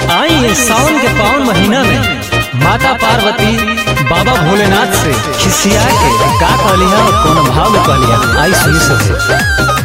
आई है सावन के पावन महीना में माता पार्वती बाबा भोलेनाथ से खिसिया के का कहलिया और कौन भाव में कहलिया आई सुनी सबसे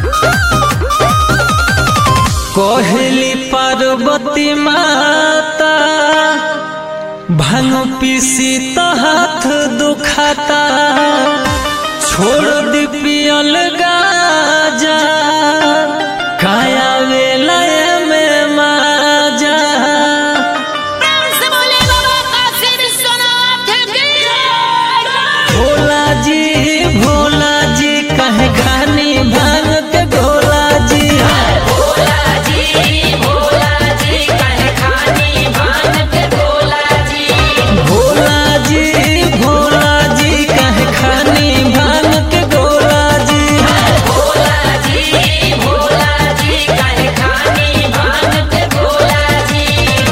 कहली पार्वती माता भांग पीसी तो हाथ दुखाता छोड़ दी पियल गाजा काया वेलय में माजा प्रेम से बोले बाबा काशी विश्वनाथ की जय। भोला जी भोला जी कहे खानी भांग के गोला जी भोला जी भोला जी कहे खानी भान के भोला जी भोला जी भोला जी कहे खानी भांग के गोला जी भोला जी भोला जी कहे खानी भान के भोला जी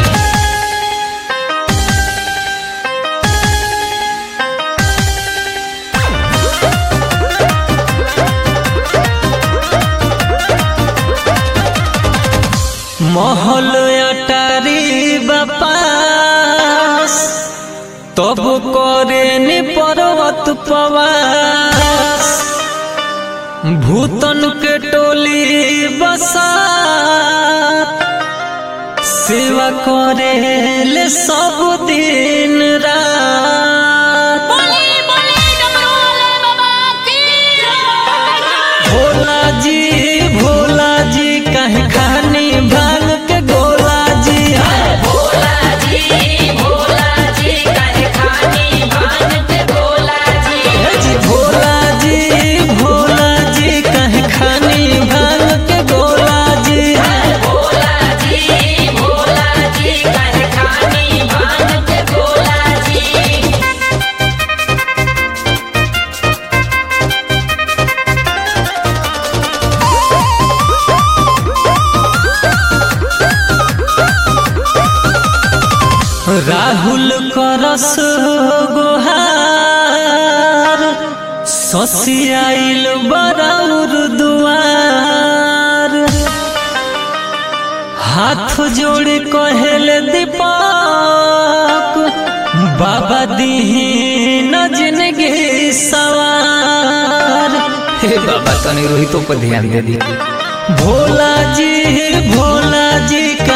महल अटारी बपास तब करे नि पर्वत पवास भूतन के टोली बसा सेवा करे ले सब दिन रात बोली बोली डमरू वाले बाबा की जय। भोला जी भोला जी कहे खानी भांग के गोला जी भोला जी भोला जी कहे खानी भान के भोला जी हे जी भोला जी भोला जी कहे खानी भांग के गोला जी भोला जी भोला जी कहे खानी भान के भोला जी राहुल करस गोहार ससियाइल बराउर दुआर हाथ जोड़ कहल दीपक बाबा दीही न जिंदगी सवार हे बाबा तनी रोहितों पर ध्यान दे दी भोला जी भोला जी